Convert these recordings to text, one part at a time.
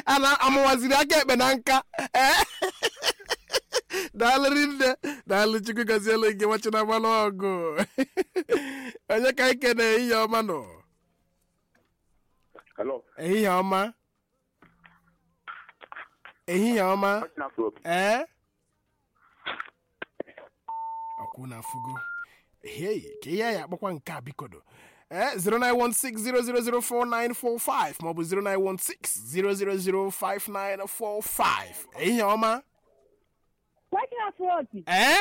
a na amụwaziri aka ekpe na nka ee daalụ rinne daalụ chukwu gazielu gị nwachina mmanụ ọgụ onye ka ike na ehihie ọma nọ Hello. ehihie ọma ehihie ọma ee ọkwụ na afụgo hei ka ihe ya akpọkwa nke a bikodo ee 09160004945 maọbụ 09160005945 ehihie ọma Watching afrot. ee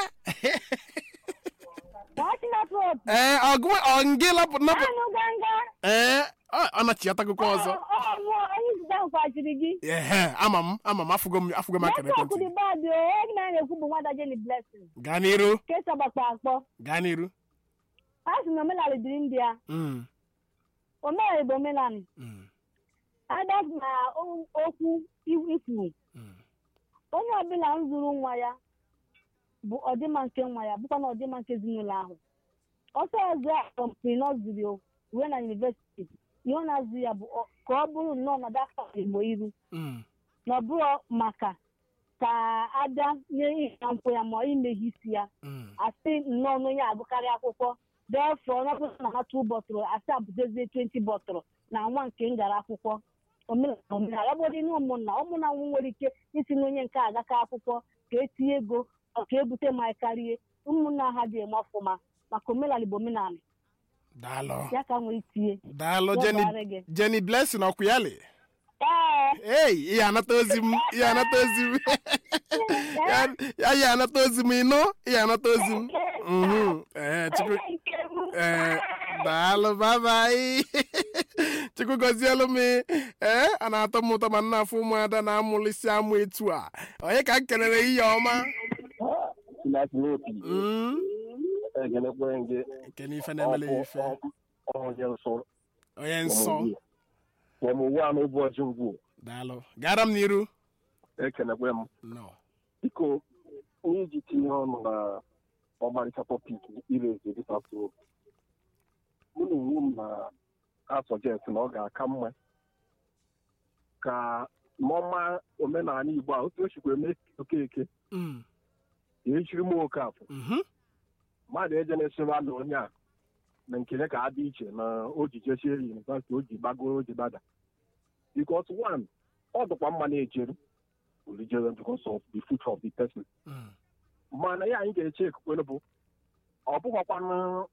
Watching afrot. ee ọgụ ọngị lapụ napụ Anụ ganga. ee ọ ọ nachiatakụkọ ọzọ Ọ mụọ onye zụta nkwachiri gị. ehe ama m ama m afụgo m afụgo m akara Netwọk ekwentị dị bad o. Onye na na-ekwu bụ nwada Jenny Blessing. gaa n'iru Kesa gbakpa akpọ. gaa n'iru A sị na omenala dịrị ndị ya. Mm, Omenala bụ omenala. mm, Ada na o- okwu ikwu. mm. Onye ọbụla m zụrụ nwa ya bụ ọdịmma nke nwa ya bụkwa na ọdịmma nke ezinụlọ ahụ. Ọsọ ọzọ a kọmpiri nọziri o ruo na yunivesiti. Ihe ọ na-azụ ya bụ ọ- ka ọ bụrụ nnọọ na dafta Igbo iru. Mm, na ọ bụrụ maka ka ada nye ihe na nkwụ ya ma imeghe isi ya mm. asị nnọọ na onye agụkarị akwụkwọ defọ ọnọbụla na ha tu bọtụrụ asị abụtezie 20 bọtụrụ na nwa nke m gara akwụkwọ omenala omenala ọ bụrụ na ụmụnna ụmụnna nwụ nwere ike isi na onye nke agaka akwụkwọ ka etinye ego ọ ka ebute ma karịa ụmụnna ha dị eme ọfụma maka omenala bụ omenala daalụ ya ka nwere itinye daalụ Ya Jenny bara gị. Jenny Blessing ọkwụyali ee ei ihe anata ozi m ihe anata ozi m ya ya ihe anata ozi m ịnụ ihe anata ozi m Mhm. ee chukwu ee daalụ babai chukwu gọzielu m ee a na-atọ m ụtọ ma nna afọ ụmụada na-amụlisi amụ etu a onye ka m kelere ihe ọma Sinasinopi. Mm. Egelekwe nge. nke n'ife na-emele ya ife Onye nsọ. onye nsọ Ọmụwụ anụ ụbọchị ngwu. daalụ gara m n'iru Ekelekwe m. no Biko, onye iji tinye ọnụ na ọmarịcha tọpik ire eze dịka so. Mụ na onwe m na-asọjeti na ọ ga-aka mma ka n'ọma omenala Igbo a otu o sikwa eme okeke Mm. ya echiri m oke afọ Mhm. mmadụ eje na-esere na onye a na nkele ka adị iche na o ji jesie yunivasiti o ji gbagoro o ji gbada because one ọ dịkwa mma na-ejere olijere because of the future of the person Mm. mana ya anyị ga-eche ekwukwere bụ ọ bụghọkwana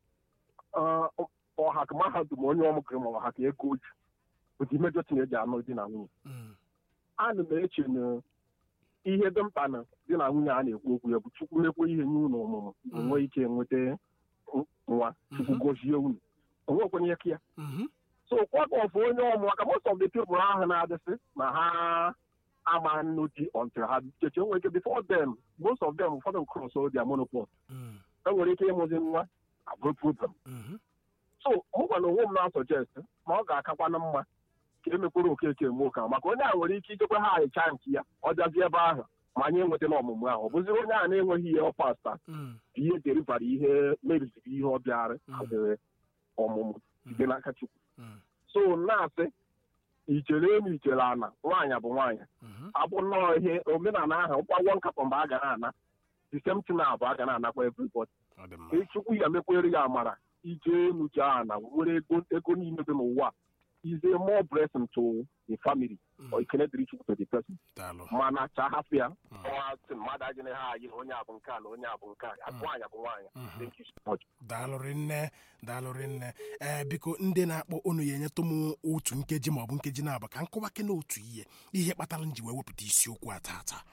ọha ka mahadum onye ọmụkere ma ọha ka ego ji ụdị imejọ tinye eji anụ di na nwunye Mm. ana m eche na ihe dị mkpa na di na nwunye a na-ekwu okwu ya bụ chukwu mekwe ihe nye unu ọmụmụ enwe ike nweta nwa chukwu gozie unu onwekwenye ihe ka ya Mhm. so kwọta ọfụ onye ọmụ maka most of the people ahụ na-adịsị na ha ama nnu di until ha cheche nwere ike before them most of them ụfọdụ cross their monopole Mm. enwere ike ịmụzi nwa abụrụ problem Mhm. so mụ gwa na onwe m na-asọjest ma ọ ga-akakwana mma ka emekwere okeke eme ụka maka onye a nwere ike ichekwa ha ayịcha nke ya ọ bịazi ebe ahụ ma anyị enwetala ọmụmụ ahụ ọ bụziri onye a na-enweghị ihe ọ pasta Mm. ihe derivara ihe meriziri ihe ọ bịara Mm. haziri ọmụmụ site n'aka chukwu Mm. so na-asị ichere elu ichere ana nwaanyị bụ nwaanyị Mhm. abụ nnọọ ihe omenala ahụ ụkwagwọ nkatọ mgbe a ga na-ana sistem na abụ a ga na-anakwa everybody ọ dị mma Ee, chukwu ya mekwere ya amara ije enuche ana nwere ego ego niile dị n'ụwa is a more blessing to the family Mm. or ekele dịrị chukwu to the person daalụ mana cha hapụ ya Mm. ọha sị mmadụ agịnị ha anyị na onye abụ nke a na onye abụ nke a nwaanyị bụ nwaanyị Mhm. thank you so much daalụrị nne daalụrị nne ee biko ndị na-akpọ unu ya enyetụ m otu nkeji maọbụ nkeji na-aba ka nkọwake na otu ihe ihe kpatara m ji wee wepụta isiokwu a tata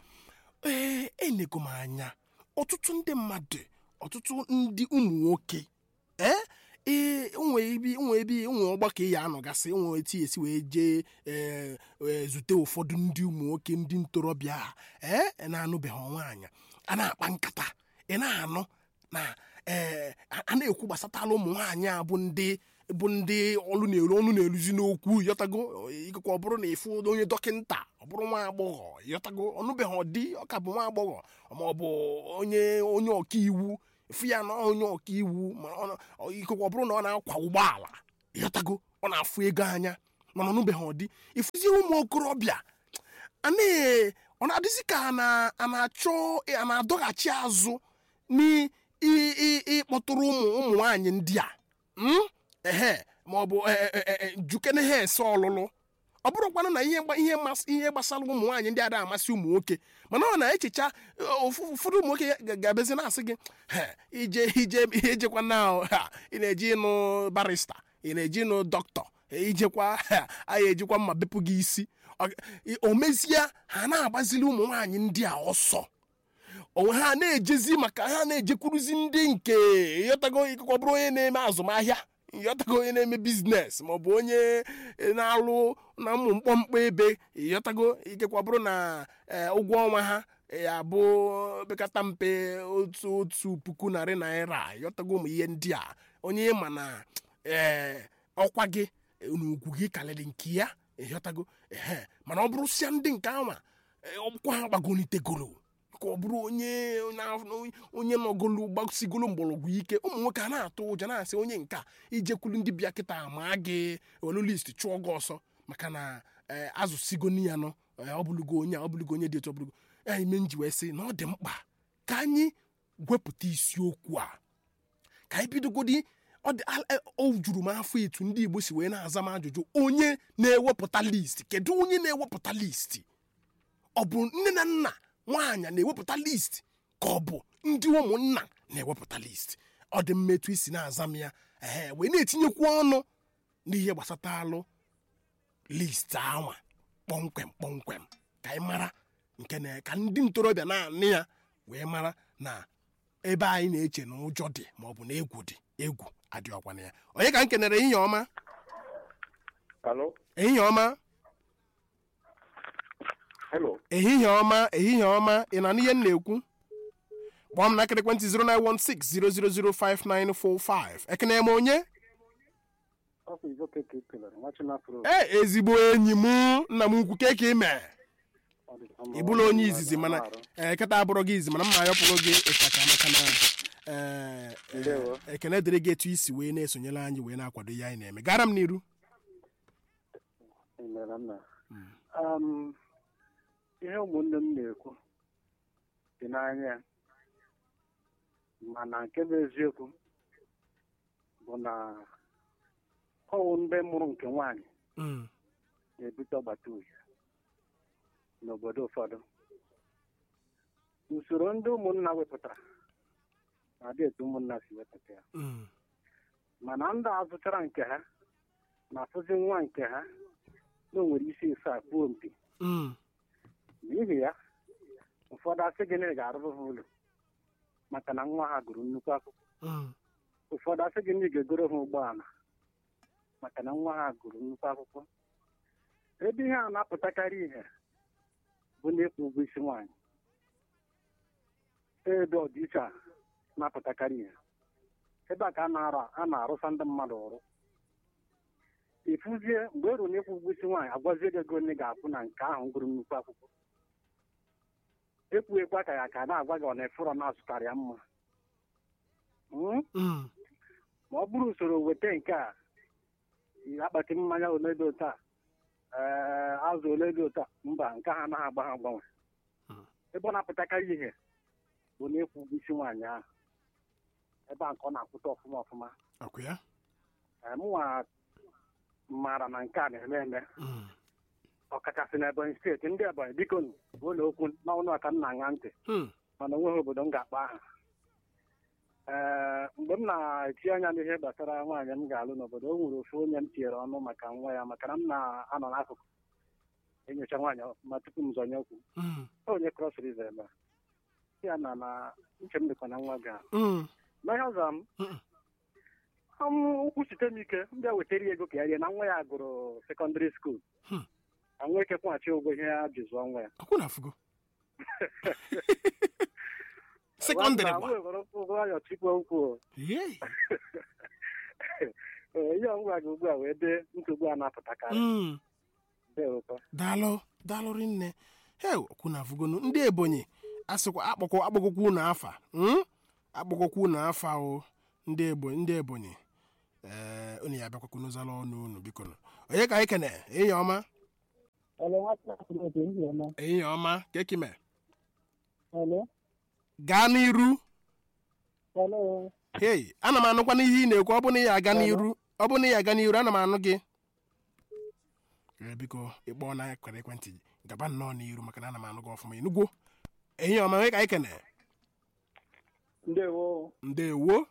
ee enego m anya ọtụtụ ndị mmadụ ọtụtụ ndị ụmụ nwoke ee ee nwe ibi nwe ibi nwe ọgbakọ ya anọgasị nwe eti esi wee jee ee ee, zute ụfọdụ ndị ụmụ nwoke ndị ntorobịa a, ee na-anụbeghị nwaanyị a na-akpa nkata ị na-anụ na ee a a na-ekwu gbasatala ụmụ nwaanyị a bụ ndị bụ ndị ọlụ na-eru ọnụ na-eruzi n'okwu yọtago ikekwe ọ bụrụ na ịfụ onye dọkịnta ọ bụrụ nwa agbọghọ yọtago ọnụbeghị ọdị ọka bụ nwa agbọghọ ma ọ bụ onye onye ọkaiwu fụ ya na onye ọkaiwu ma ọ na- ọ- ikekwe ọ bụrụ na ọ na-akwa ụgbọala yọtago ọ na-afụ ego anya mana ọnụbeghị ọdị ịfụzie ụmụ okorobịa anaghị ọ na-adịzi ka a na- a na-achọ a na-adọghachi azụ n'ịkpọtụrụ ụmụ ụmụ nwaanyị ndị a Mm? ehe ma ọ bụ e- e- e- e- jukene ha ese ọlụlụ ọ bụrụkwanụ na ihe gba- ihe mas- ihe gbasara ụmụ nwaanyị ndị ada amasị ụmụ nwoke mana ọ na-echecha ụfụ- ụfọdụ ụmụ nwoke ga- ga-abịazi na-asị gị "He, ije ije ijekwa na ha, ị na-eji ịnụ barista ị na-eji ịnụ dọkịta ijekwa ha, anyị ejikwa mma bepụ gị isi Ọ- o mezie ha na-agbazili ụmụ nwaanyị ndị a ọsọ onwe ha na-ejezi maka ha na-ejekwuruzi ndị nke ịghọtago ikekwe bụrụ onye na-eme azụmahịa ịghọtago onye na-eme biznes maọbụ onye na-alụ na ụmụ mkpọmkpọ ebe ịghọtago ikekwa bụrụ na eh, ụgwọ ọnwa ha ya bụ bekata mpe otu otu puku narị naira ịghọtago ụmụ ihe ndị a onye ma na ee ọkwa gị n'ugwu gị karịrị nke ya ịghọtago ehe mana ọ bụrụ sịa ndị nke anwa ọkwa ha gbagonitegoro ka ọ bụrụ onye na- onye nọgolu gbasigolo mgbọrọgwụ ike ụmụ nwoke a na-atụ ụjọ na-asị onye nke a ijekwulu ndị bịa kịta ma gị olu list chụọ gị ọsọ maka na eh, azụsigoni ya nọ eh, ọ bụlụgo onye a ọ bụlụgo onye dị etu ọ bụlụgo ya ime nji wee sị na ọ dị mkpa ka anyị wepụta isiokwu a ka anyị bidogodi ọ dị al- e- o juru m afọ etu ndị igbo si wee na-aza m ajụjụ onye na-ewepụta listi kedu onye na-ewepụta listi ọ bụ nne na nna nwaanyị na-ewepụta listi ka ọ bụ ndị ụmụnna na-ewepụta listi ọ dị mma etu isi na-aza m ya ee wee na-etinyekwu ọnụ n'ihe gbasata alụ listi anwa kpọmkwem kpọmkwem ka anyị mara nke na ka ndị ntorobịa na-anị ya wee mara na ebe anyị na-eche na ụjọ dị maọbụ na egwu dị egwu adịọkwana ya onye ka m kenere ehihie ọma Hello? ehihie ọma Hello? ehihie ọma ehihie ọma ị na n'ihe m na-ekwu kpọọ m n'aka ekwentị 09160005945 ekene m onye Ọ bụ Izoke ka ị kelere, nwa Chinafro. ee ezigbo enyi m nna m ukwu ke ka ime ị bụla onye izizi mana ee kịta abụrụ gị izi mana mma ayọpụrụ gị ịchaka maka na ee, ee, Ndewo. ekene dịrị gị etu isi wee na-esonyere anyị wee na-akwado ihe anyị na-eme gara m n'iru Emere nna. Um, ihe ụmụnne m na-ekwu dị n'anya mana nke bụ eziokwu bụ na ọwụ ndị mụrụ nke nwaanyị Mm, na-ebute ọgbata uhie n'obodo ụfọdụ usoro ndị ụmụnna wepụtara na-adị etu ụmụnna si wepụta ya mm, mana ndị a zụchara nke ha na-afụzi nwa nke ha na o nwere isi ise akpuo mpi mm, n'ihi ya ụfọdụ asị gị na ị ga-arụrụ ha ụlọ maka na nwa ha gụrụ nnukwu akwụkwọ mm, ụfọdụ asị gị na ị ga-egoro ha ụgbọala maka na nwa ha gụrụ nnukwu akwụkwọ ebe ihe a na-apụtakarị ihe bụ n'ịkwụ ụgwọ isi nwaanyị ebe ọdịiche a na-apụtakarị ihe ebe a ka a na-arụ a na-arụsa ndị mmadụ ọrụ ịfụzie mgbe e ruru n'ịkwụ ụgwọ isi nwaanyị agwazie gị ego onye ga-akwụ na nke ahụ gụrụ nnukwu akwụkwọ ekwughekwa ka ya ka a na-agwa gị ọ na-efụrọ na-azụtara ya mma Mm? mm, ma ọ bụrụ usoro weta nke a akpati mmanya ole dị otu a ee azụ ole dị otu a mba nke ha anaghị agba ha agbanwe Hmm. ebe ọ na-apụtakarị ihe bụ n'ịkwụ ụgwọ isi nwaanyị ahụ ebe a nke ọ na-akwụta ọfụma ọfụma ọkụ ya Ee, mụnwa maara na nke a na-eme eme Mm, ọkachasị na ebonyi steeti ndị ebonyi biko nụ, ụlọ okwu n'ọnụ aka m na-aṅa ntị mm, mana onweghị obodo m ga-akpa aha ee mgbe m na-eti anya n'ihe gbasara nwaanyị m ga-alụ n'obodo o nwere ofu onye m tinyere ọnụ maka nwa ya maka na m na-anọ n'akụkụ enyocha nwaanyị ma tupu m zọnye okwu mm, onye cross river ebe a. ya na na uche m dịkwa na nwa ga mm, ma ihe ọzọ m Mm. m ụkwụ site m ike m bịa wetara ya ego ka ya rie na nwa ya gụrụ sekọndịrị skuul Hmm. ka nwa ike kwụghachi ụgwọ ihe ya ji zụọ nwa ya ọkwụ na afụgo sekọndịrị gba gba ụgwọ ayọ tikwa ukwu Yei. ee ihe ọgwụgwa gị ugbu a wee dee nsogbu a na-apụtakarị Mm. dee ụtọ daalụ daalụ rinne he okwu na afụgonu ndị ebonyi asịkwa akpọkọ akpọkọkwa unu afa mm? akpọkọkwa unu afa o ndị ebonyi ndị ebonyi ee unu ya abịakwakwa n'ụzala ọnụ unu biko nụ. onye ka anyị kene enyi ọma Hello, nwata akwụrụ otu ndị ọma. ehihie ọma kekime Hello, gaa n'iru hello. hei ana m anụkwa n'ihe ị na-ekwu ọ bụ na ya aga n'iru ọ bụ na ya aga n'iru ana m anụ gị Ee, biko ịkpọọ na kwere ekwentị gaba nnọọ n'iru maka na ana m anụ gị ọfụma inugwo ehihie ọma nwee ka anyị kene ndewo ndewo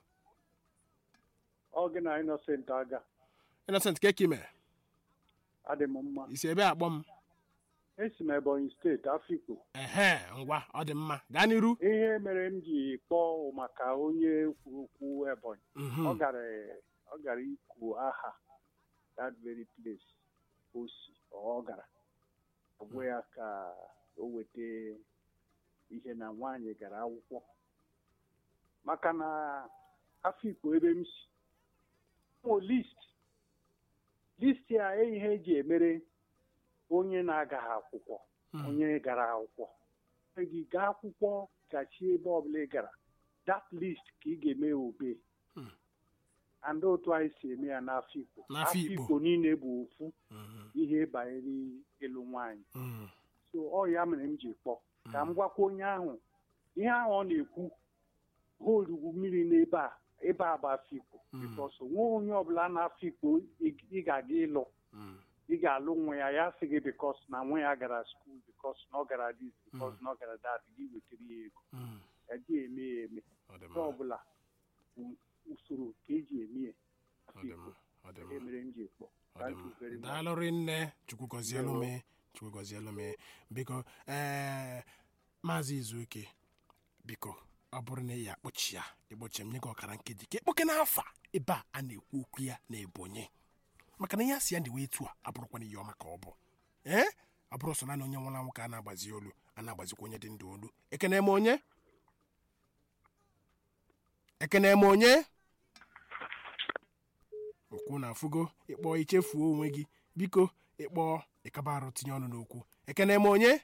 ọ gị na innocent aga innocent kekime adị m mma isi ebe akpọ m esi m ebonyi steeti afikpo ehe ngwa ọ dị mma gaa n'iru ihe mere m ji kpọọ maka onye kwuru okwu ebonyi Mhm. ọ gara ọ gara ikwu aha that very place o si ọ gara ọ bụ ya ka o weta ihe na nwaanyị gara akwụkwọ maka na afikpo ebe m si o list list ya ihe eji emere onye na-agaghị akwụkwọ Mm. onye gara akwụkwọ Mgbe gị gaa akwụkwọ gachi ebe ọbụla ị gara that list ka ị ga-eme obe Mm. and otu anyị si eme ya n'Afikpo N'Afikpo. Afikpo niile bụ ofu Mhm. ihe banyere ịlụ nwaanyị Mm. so ọ ya mere m ji kpọ ka m gwakwa onye ahụ ihe ahụ ọ na-ekwu ha orugwu mmiri n'ebe a ebe a bụ Afikpo Mm. bikos nwe onye ọbụla na-Afikpo ị ị ga-aga ịlụ Mm. ị ga-alụ nwa ya ya sị gị bikos na nwa ya gara skuul bikos na ọ gara dis bikos na ọ gara dat gị wetara ya ego Mm. eji eme ya eme ọ dị nke mma ọbụla bụ usoro ka eji eme ya ọ dị mma ọ dị ihe mma mere m ji kpọ ọ dị Thank you very mma much. daalụrị nne chukwu gọzielu m chukwu gọzielu m biko ee maazị izuoke biko ọ bụrụ na ị ya akpọchi ya ịkpọchi m nye gị ọkara nkeji ka ịkpọke n'afa ebe a a na-ekwu okwu ya na ebonyi maka na ihe a si ya ndị etu a abụrụkwana ihe ọma ka ọ bụ ee ọ bụrụ so naanị onye nwụrụ anwụ ka a na-agbazi olu a na-agbazikwa onye dị ndụ olu ekene m onye ekene m onye okwu na afụgo ịkpọ ichefuo onwe gị biko ịkpọ ịkaba arụ tinye ọnụ n'okwu ekene m onye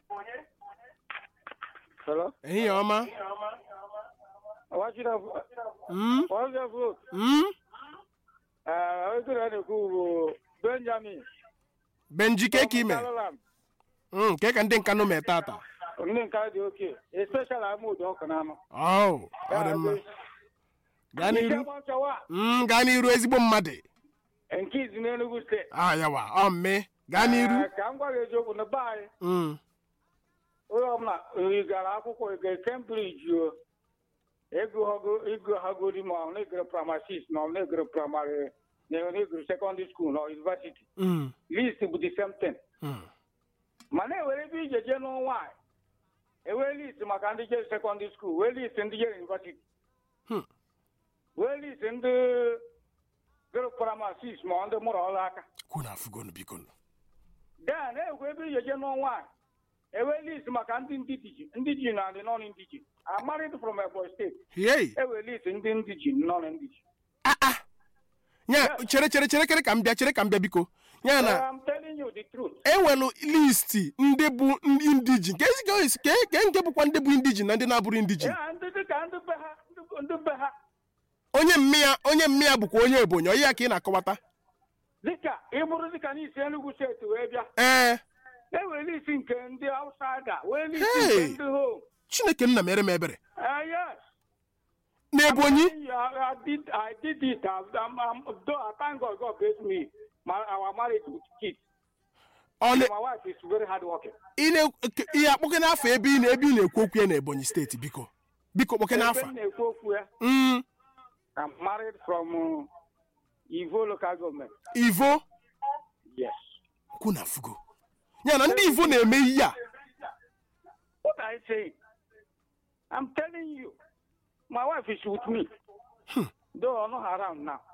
Hello? ehihie ọma What should have Mm, what should have vote? mm. Uh, I was going to go Benjamin. benji keke ime Kalalam. Mm, ke ka ndị nka nụ mee tata Ndị nke dị oke. Especially I'm ụdọ ọkụ n'anụ. Oh, ọ dị mma gaa n'iru Nke nchawa Mm, gaa n'iru ezigbo mmadụ nke izi n'Enugu steeti. ah yawa ọ mme gaa n'iru Eh, Ka m gwa gị eziokwu na be anyị Mm, onye ọbụla ị gara akwụkwọ ị gara Cambridge o ego hagodi ma ọ na-egere primary six ma ọ na-egere primary na na-egere secondary school na university mm, list bụ the same thing. mm. mana ewere ebe ije jee n'ọnwa a ewee list maka ndị jere sekọndịrị skuul wee list ndị jere yunivasiti Hmm. wee list ndị gụrụ praịmarị sis ma ndị mụrụ ọrụ aka kwu na afụgonu bikonu den ekwe ebe ije jee n'ọnwa a ewee list maka ndị ndị diji ndị ji na ndị nọn ndị ji amarịd from Ebonyi steeti hei ewee list ndị ndị ji nọn ndị ji ah ah nya chere chere chere chere ka m bịa chere ka m bịa biko nya na I'm telling you the truth enwelu listi ndị bụ ndị indijin ka ezi ka esi- ke ke nke bụkwa ndị bụ indijin na ndị na-abụrụ indijin ya ndị dịka ndị be ha ndị- ndị be ha onye mmịa onye mmịa bụkwa onye ebonyi onye ya ka ị na-akọwata dịka ịbụrụ dịka n'isi Enugu steeti wee bịa ee ewere isi nke ndị outsider wee isi Hey! nke ndị home chineke nna mere m ebere Uh, yes. na ebonyi I, I did. I did it. I, I'm, I'm, though I thank God. God bless me. My, our marriage with kids. ọ na My wife is very hardworking. ị na- ke- ihe akpọke n'afọ ebe ị na ebe ị na-ekwu okwu ya na ebonyi steeti biko biko kpọke Ebe n'afọ m na-ekwu okwu ya, Mm, I'm married from uh, Ivo local government. ivo Yes. kwu na fugo ya na ndị ivo na-eme ihe a What are you saying? I'm telling you, my wife is with me. Though I'm not around now.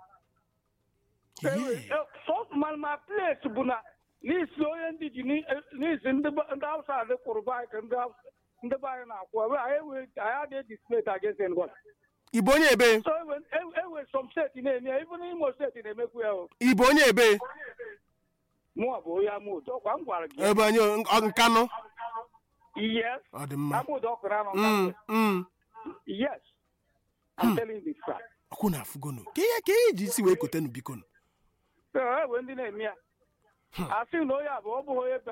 Yeah. So my, my place bụ na n'isi onye ndị ji ni- eh, n'isi ndị be- ndị Hausa dị kwụrụ be anyị ka ndị Hausa- ndị be anyị na-akwụ ebe anyị ewe anyị adịghị display against anybody. ibo onye ebe So ewe ewe- ewe some steeti na-eme ya even Imo steeti na-emekwu ya o ibo onye ebe mụọ bụ onye amụdo ọkwa m gwara gị ebe onye ọ- nkanụ yes ọ dị mma amụdo ọkụrụ anọ Mm, mm. yes I'm telling you the fact. ọkwụ na afụgonu ka ihe ka ihe ji isi wee kotenu bikonu So ewe ndị na-eme ya asị na onye a bụ ọ bụghị onye be ha ọ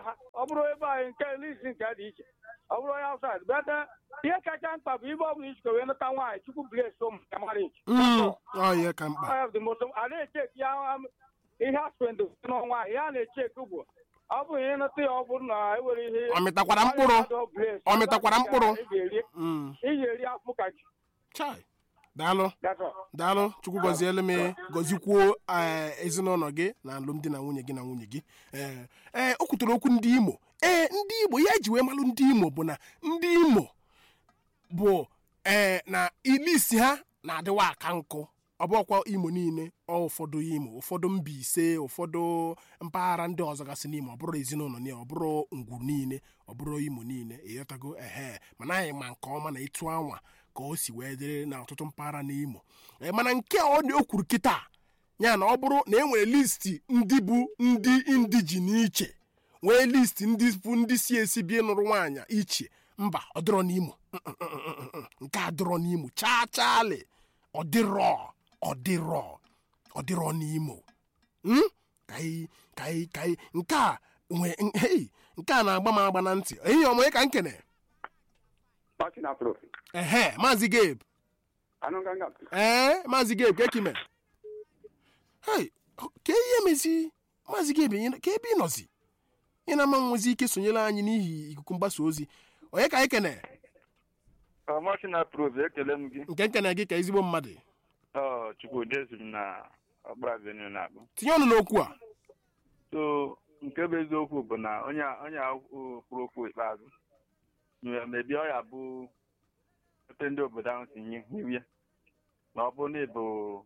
bụrụ ebe anyị nke lisi nke dị iche ọ bụrụ onye outside bete ihe kacha mkpa bụ ibe ọ bụla ichikọ wee nụta nwaanyị chukwu bles ụmụ ya marriage Mm, ọ ihe ka mkpa I have the most a na-echeki ya um, ihe aspend n'ọnwa ihe a na-echeki bụ ọ bụ ihe nụta ya ọ bụrụ na ewere ihe Ọ mịtakwara mkpụrụ? Ọ mịtakwara mkpụrụ? ị ga-eri Mm, ị ga-eri afụ ka ji chai daalụ that's all. daalụ chukwu gọzielu m gọzikwuo eh, ezinụlọ gị na alụmdi na nwunye gị na nwunye gị ee ee o kwutere okwu ndị imo ee ndị igbo ya eji wee malụ ndị imo bụ na ndị imo bụ ee na ilisi ha na-adịwa aka nkụ ọ bụkwa imo niile ọ ụfọdụ imo ụfọdụ Mbaise ụfọdụ mpaghara ndị ọzọ gasị n'imo ọ bụrụ ezinụlọ niile ọ bụrụ ngwu niile ọ bụrụ imo niile ịghọtago ehe mana anyị ma nke ọma na ịtụ anwa ka o si wee dịrị na ọtụtụ mpaghara n'imo Ee, mana nke a ọ dị o kwuru kịta ya na ọ bụrụ na e nwere listi ndị bụ ndị indijin iche nwee listi ndị bụ ndị si esi bie nụrụ nwaanyị iche mba ọ dịrọ n'imo Mm, mm, mm, mm, mm. nke a dịrọ n'imo chaa chaali ọ dịrọ ọ dịrọ ọ dịrọ n'imo Mm? ka anyị ka anyị ka anyị nke a nwe hei nke a na-agba m agba na ntị ehihie ọmụ ka nkene Martin Afro. ehe maazị gabe Anụ nganga. ee maazị gabe ka ekime hei ka ihe mezi maazị gabe ị- ka ebe ị nọzi ị na-ama nwezi ike sonyere anyị n'ihi ikuku mgbasa ozi onye ka anyị kene Martin Afro ekele m gị. nke nkene gị ka ezigbo mmadụ Ọ Chukwudezi m na Ọgba Avenue na-akpọ. tinye ọnụ n'okwu a So nke bụ eziokwu bụ na onye a- onye a kwuru okwu ikpeazụ nwere mebi ọ ya bụ ebe ndị obodo ahụ si nye iwu ya na ọ bụrụ na ịbụ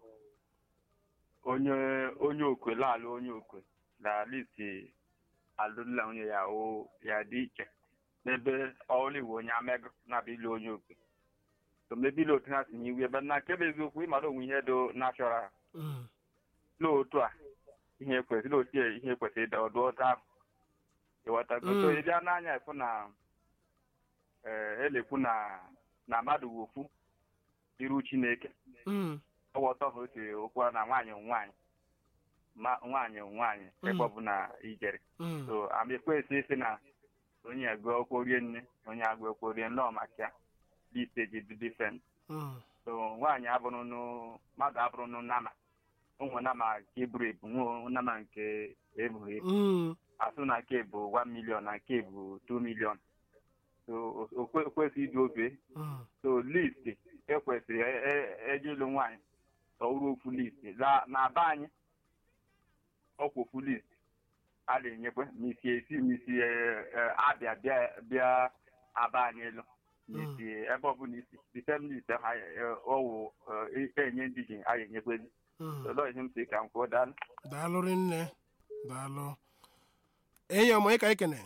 onye onye okwe laalụ onye okwe na listi alụla nwunye ya o ya dị iche n'ebe ọrụ iwu onye amego na-abụ ilu onye okwe so mebi ilu otu ha si nye iwu ebe na nke bụ eziokwu ịmara onwe ihe do nashọral Mm, n'otu a ihe kwesịrị otu a ihe kwesịrị ịda ọdụ ọta ahụ ịghọtago so Mm. ị bịa n'anya ịfụ na ee elekwu na na mmadụ wụ ofu iru chineke mm, ọghọta ha otu okwu a na nwaanyị wụ nwaanyị ma nwaanyị wụ nwaanyị ebe Mm. ọbụla ijere mm, so amaekwesị isi na onye agụ akwụkwọ rie nne onye agụ akwụkwọ rie nne ọmaka liste ji dị difrent mm, so nwaanyị abụrụ nụ mmadụ abụrụ nụ nama ụmụ nama nke eburu ebu nwe nama nke ebughị ebu mm, asụ na nke bụ 1 million na nke bụ 2 million so o- o kwe- o kwesịrị ịdị ofe mm, so list ekwesịrị e- e- eje ịlụ nwaanyị ọwụrụ ofu list La- na be anyị ọkwa ofu list a na-enyekwe misi esi misi eh, eh, abịa bịa bịa aba anyị elu misi ebe ọbụla isi the same list ha eh, ọwụ eh, enye ndị ji a ga-enyekwe gị mm. ụlọ ihe m si ka m kwuo daalụ daalụ rinne daalụ enyi ọmụ onye ka anyị kene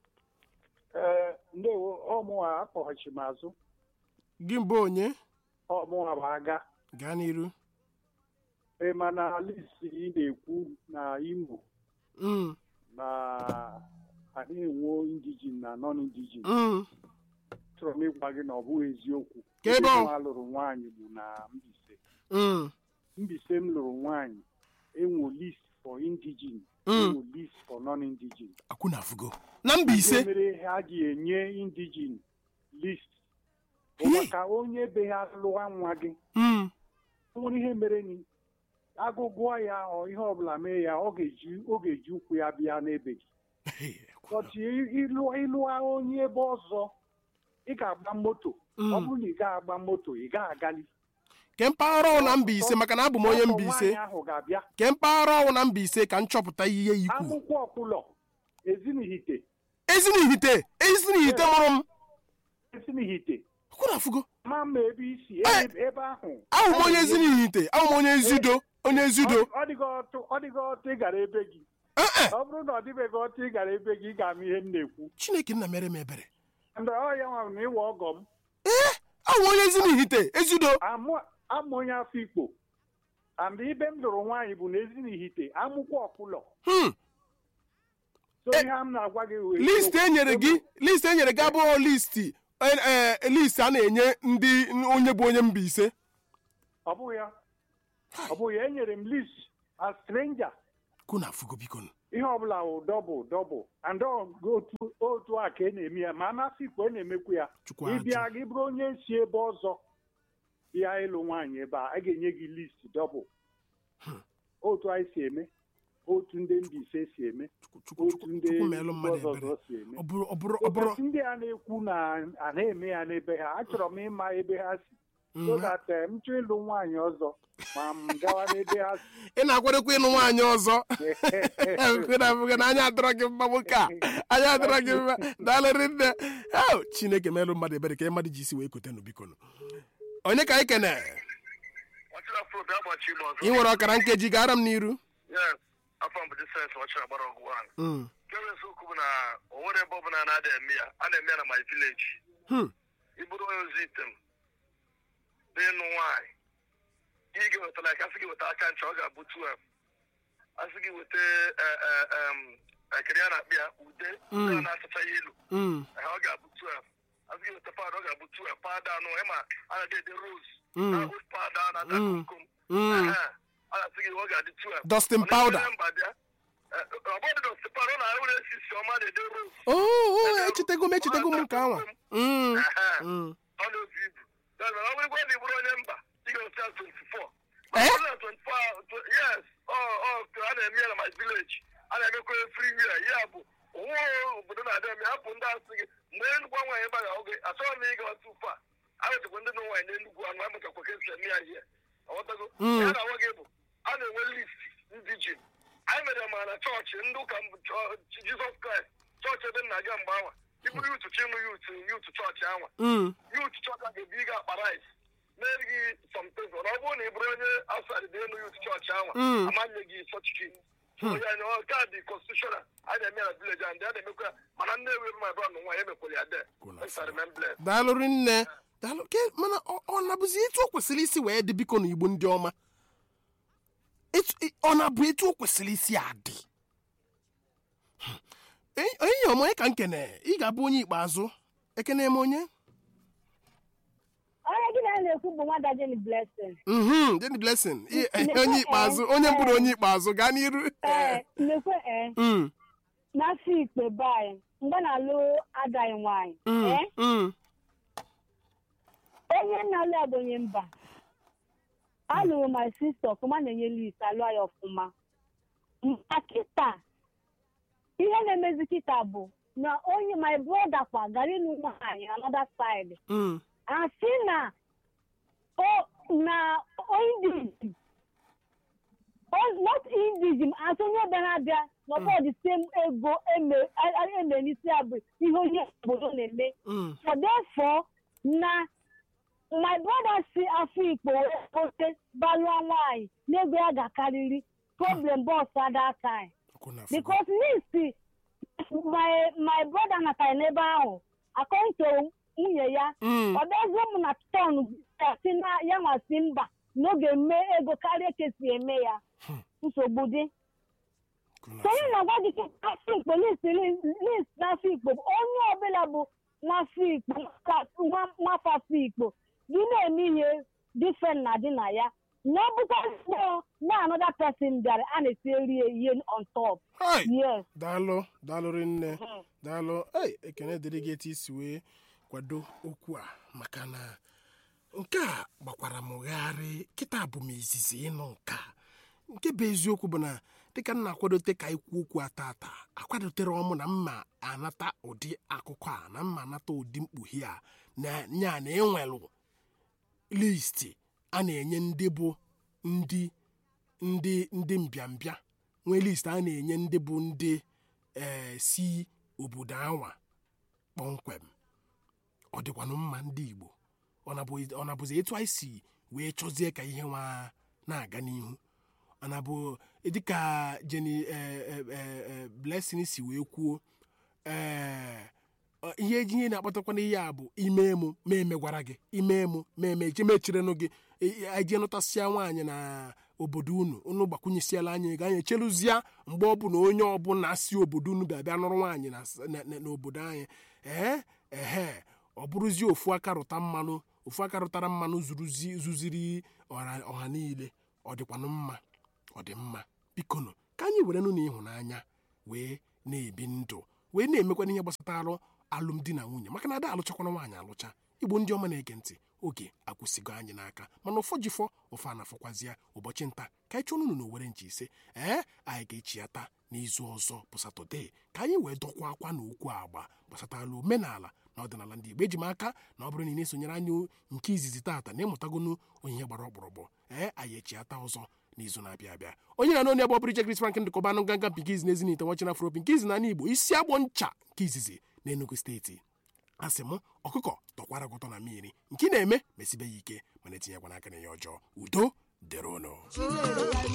ee ndewo ọmụnwa akpọghachi m azụ gị mbụ onye ọmụnwa bụ aga gaa n'iru ee mana lisi ị na-ekwu na imo Mm, na adịghị enwe indijin na non indijin mm. chọrọ m ịgwa gị na ọ bụghị eziokwu Ka ebe ọ- nwa lụrụ nwaanyị bụ na Mbaise Mm, Mbaise m lụrụ nwaanyị enwe list for indijin Mm. enwe list for non indijin akwụ na afụgo na Mbaise mere ha ga-enye indijin list bụ Hey. maka onye be ha lụwa nwa gị Mm, o nwere ihe mere ni agụgụọ ya ọ ihe ọbụla mee ya ọ ga-eji ọ ga-eji ụkwụ ya bịa n'ebe gị hey, ọtị ịlụ ịlụa onye ebe ọzọ ị ga-agba moto Mm. ọ bụrụ na ị ga-agba moto ị ga-agali ke mpaghara ọwụ na Mbaise maka na abụ m onye Ọgọ Mbaise nwaanyị ahụ ga-abịa ke mpaghara ọwụ na Mbaise ka m chọpụta ihe ikwu akwụkwọ ọkụlọ ezinihite ezinihite ezinihite mụrụ m ezinihite akwụ na afụgo ma mma ebe isi Eh. ebe ebe ahụ ahụ m onye ezinihite ahụ m onye ezido onye ezido Ọ- ọ dịghị ọtụ ọ dịghị ọtụ ị gara ebe gị Eh, eh, ọ bụrụ na ọ dịbeghị ọtụ ị gara ebe gị ị ga-ama ihe m na-ekwu Chineke nna mere m ebere mgbe ọ ya nwa na ịwa ọgọ m ahụ m onye ezinihite ezido amụ amụ onye afọ ikpo and ibe m lụrụ nwaanyị bụ na ezinihite amụkwa ọkụlọ Hmm, so Eh, ihe a m na-agwa gị wee list e nyere gị list e nyere gị abụghị listi eh, eh, list a na-enye ndị onye bụ onye Mbaise ọ bụghị ya ọ bụghị ya enyere m list a stranger kwụ na afụgo biko nụ. ihe ọbụla wụ dọbụl dọbụl and ọ otu otu a ka e na-eme ya ma amasị ikpe e na-emekwu ya chukwu ajụ ịbịa gị bụrụ onye si ebe ọzọ bịa ịlụ nwaanyị ebe a a ga-enye gị list dọbụl otu anyị si eme otu ndị Mbaise si eme Chukwu- Chukwu- otu Chukwu- ndị chukwu meelụ ndị mmadụ ọzọ ebere ọzọ si eme ọ bụrụ ọ bụrụ ọ bụrụ ụbọchị ndị a na-ekwu na a na-eme ya n'ebe ha achọrọ m ịma ebe ha si Mm, so ha- that eh, m chọọ ịlụ nwaanyị ọzọ ma m gawa n'ebe ha si ị na-akwadokwa ịnụ nwaanyị ọzọ Ekwe na abụghị na anya adịrọ gị mma nwoke a anya adịrọ gị mma daalụrị nne Au, chineke meelụ mmadụ ebere ka mmadụ ji isi wee kotenụ biko nụ. onye ka anyị kene ọchịra probe agbachi igbe ọzọ ị nwere ọkara nkeji gara m n'iru yes afọ mbụ disens ọchịra gbara ọgwụ ahụ Mm, nke bụ eziokwu bụ na o nwere ebe ọbụla na-ada eme ya a na-eme ya na my village hmm, iburu onye ozi item n'ịnụ nwaanyị ị ga-ewetara ya kasị gị weta aka ncha ọ ga-abụ 12 asị gị weta eh, eh, em, ekiri a na-akpị ya ude ude a na-asacha ya ilu mm, eh, ọ ga-abụ 12 asị gị weta pad ọ ga-abụ 12 pad anụ ịma a na-ede ede rose Mm. na old pad a na-ata Mm. komkom mm. Ehe, a na-asị gị ọ ga-adị 12 Dustin Ọ powder. na-eme mba bịa. Eh, ọ bụghị Dustin powder, ọ na-enwere esisi ọma na-ede rose Oh, oh, echetego m echetego m nke anwa Mm, Ehe. mm. ọ na-ebu ibu Ya mere, ọ bụrụkwa na ị bụrụ onye mba ị ga-eweta ya 24 Eh? Ma ọ bụrụ na 24 tw- yes ọ ọ a na-eme ya na my village a na-emekwa everywhere ya bụ onwe obodo na-adị eme hapụ ndị asị gị mgbe enugwu nwaanyị ebe a ga-ahụ gị achọghị m ịga otu ụfa a wetakwa ndị nọ nwaanyị n'enugwu anụ amụtakwa ka esi eme ya ihe ọghọtago Mm. ya na-agwa gị bụ a na-enwe list ndị ji anyị mere ma na chọọchị ndị ụka mbụ- chọ- jizọs kraịst chọọchị ebe nna gị mgbe anwa iburu yutu chịmụ yutu yutu chọọchị anwa Mm, yut chọọchị ga-ebi gị akpa rice mere gị sọmtezọ na ọ bụrụ na ị bụrụ onye outside dị elu yut chọọchị anwa Mm. amanye gị sọchiki onye anya ọ ka dị constitutional a na-eme ya na village and a na-emekwa ya mana nne ewe my brother nwa ya emekwara ya de Kuna Let's remember. daalụrị nne daalụ ke mana ọ ọ na-abụzi etu o kwesịrị isi wee dị biko na igbo ndị ọma Etu- i- ọ na-abụ etu o kwesịrị isi adị Hmm. Enyi- enyi ọma onye ka nkene ị ga-abụ onye ikpeazụ ekene m onye onye gị na na-ekwu bụ nwada Jenny Blessing Mhm, Jenny Blessing ị- Nnekwe, onye eh, ikpeazụ onye mbụrụ onye ikpeazụ gaa n'iru ee mmekwe ee Mm, n'afọ ikpe be anyị mgbe na-alụ adaghị nwaanyị mm, ee mm. onye na-alụ ya bụ onye mba alụrụ my sister ọfụma na-enye list alụ ya ọfụma ma kịta ihe na-emezi kịta bụ na onye my brother kwa gara ịlụ nwaanyị another side Mm, asị na o na indizm not indizm asị onye bịara abịa n'ọbọ the same ego eme eme n'isi ya bụ ihe onye obodo na-eme mm, so therefore na my brother si afọ ikpo wee gote balụọ nwaanyị n'ego ya ga-akarịrị problem bọs ada time ọkụ na afọ. because list my my brother natara n'ebe ahụ according to nwunye ya Mm, ọ bịazie m na tọn si na ya nwasị mba n'oge mme ego karịa ka esi eme ya nsogbu dị ọkụ na so onye afọ. na-agwa gị ka afọ ikpo list list n'afọ ikpo bụ onye ọbụla bụ nwafọ ikpo nwa- nwa- nwafọ afọ ikpo gị na-eme ihe different na dị na ya na ọ bụkwa mmụọ na another person bịara a na-etinyere ya ihe on top Hai! yes daalụ daalụrị nne daalụ ei ekene dịrị gị etu isi wee kwado okwu a maka na nke a gbakwara m gharị kịta bụ m izizi ịnụ nke a nke bụ eziokwu bụ na dịka m na-akwadote ka ikwu okwu a tata akwadotere ọmụ na mma anata ụdị akụkọ a na mma anata ụdị mkpughe a na nya na enwelụ listi a na-enye ndị bụ ndị ndị ndị mbịambịa nwee list a na-enye ndị bụ ndị ee si obodo anwa kpọmkwem ọ dịkwanụ mma ndị igbo ọ nabụ- ọ nabụzi etu anyị si wee chọzie ka ihe nwa na-aga n'ihu ọ nabụ dịka jeni blessing si wee kwuo ee ọ- ihe eji ihe na-akpatakwa n'ihe a bụ ime emu ma emegwara gị ime emu ma eme je mechirenụ gị eje nụtasịa nwaanyị na obodo unu unu gbakwunyesiela anya ego anyị echerụzia mgbe ọbụla onye ọbụla si obodo unu bịa bịa nụrụ nwaanyị na s- na- na- n'obodo anyị ee ehe ọ bụrụzie ofu aka rụta mmanụ ofu aka rụtara mmanụ zuruzi zuziri ọha ọha niile ọ dịkwanụ mma ọ dị mma bikonụ ka anyị werenụ na ịhụnanya wee na-ebi ndụ wee na-emekwana ihe gbasatara alụmdi na nwunye maka na ada alụchakwana nwaanyị alụcha igbo ndị ọma na-ege ntị oge akwụsịgo anyị n'aka mana ụfọ jifọ ụfọ anafọkwazịa ụbọchị nta ka anyị chọọ unu n'owere nche ise ee anyị ga-echi ya taa n'izu ọzọ bụ satọde ka anyị wee dọkwa akwa na okwu agba gbasatara omenala na ọdịnala ndị igbo eji m aka na ọ bụrụ na ị na-esonyere anyị nke izizi taata na ịmụtagonu onyinye gbara ọkpụrụkpụ ee anyị echiata ọzọ n'izu na-abịa abịa onye na n'onye bụ Bridget Chris Franklin dịkọbanụ nganga nke izi n'ezi n'ite wachina afropi nke izi na ala igbo isi agbọ ncha nke izizi na Enugu steeti asị m ọkụkọ tọkwara gụtọ na mmiri nke ị na-eme mesibe ya ike mana etinyekwana aka na ya ọjọọ udo dịrị ụnụ